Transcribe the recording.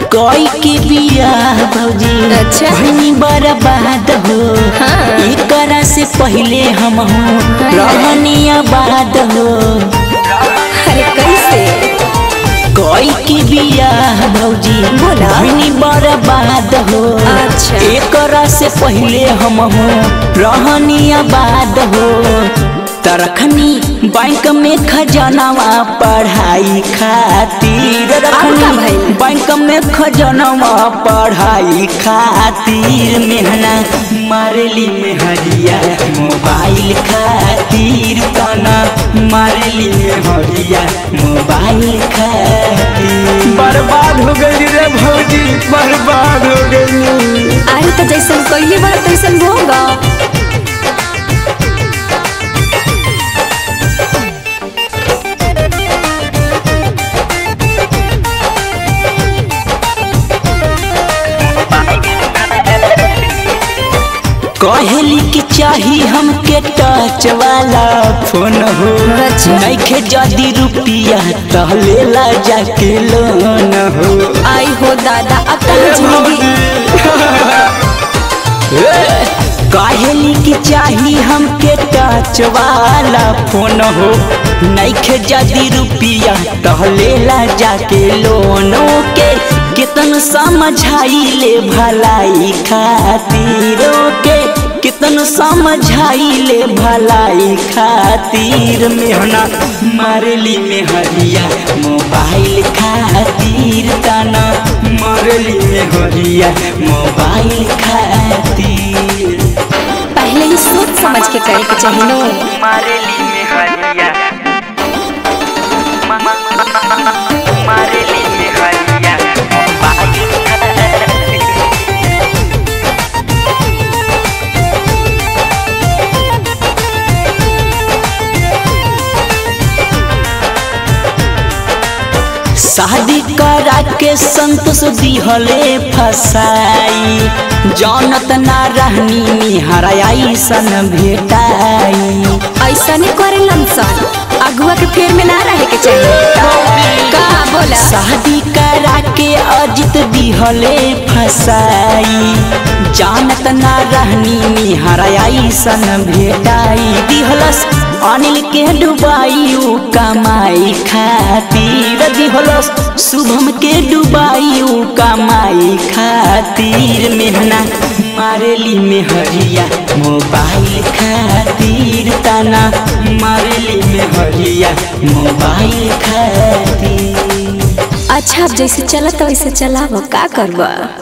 कोई के बिया भौजी अच्छा। भनी बर्बाद हो हाँ। एकरा से पहले हम हूँ रहनी आबाद हो अरे कैसे कोई के बिया भौजी बोला। भनी बर्बाद हो अच्छा। एकरा से पहले हम हूँ रहनी आबाद हो तरखनी बैंक में खजनवा पढ़ाई खातिर का रखनी भइल? बैंक में खजनवा पढ़ाई खातिर मेहना मारली मेहरिया मोबाइल खातिर तना मारली मेहरिया मोबाइल खातिर बर्बाद हो गई रे भौजी बर्बाद हो गई अरे तो जैसन कहिए बड़ा तैसन होगा कहली कि चाही हमके टच वाला फोन हो अच्छा। नइखे जदी रुपिया त लेला जाके लोन हो आई हो दादा अब कहाँ जिंदगी कहली कि चाही हमके टच वाला फोन हो नइखे जदी रुपिया त लेला जाके लोन के कितन समझाइले भलाई खातिर के कितन समझाइले भलाई खातिर मेहना मारली मेहरिया मोबाइल खातिर तना मारली मेहरिया मोबाइल खातिर पहले ही सोच समझ के करे के चाहिए नो मारली मेहरिया मारली मेहरिया मोबाइल खातिर शादी करा के संतोष दिहले फसाई जानत ना रहनी निहराई सन भेटाई ऐसा नहीं करे लमसन अगुआ के फेर में ना रहे के चाहिए का बोला शादी करा के अजित दिहले फसाई जानत ना रहनी निहराई सन भेटाई दिहलस अनिल के डुबाई उ कमाई खातिर दिहलस शुभम के डुबाई उ कमाई खातिर मेहना मारली मेहरिया मोबाइल खातिर तना मारली मेहरिया मोबाइल खातिर अच्छा अब जैसे चलत वैसे चलाबो का करबा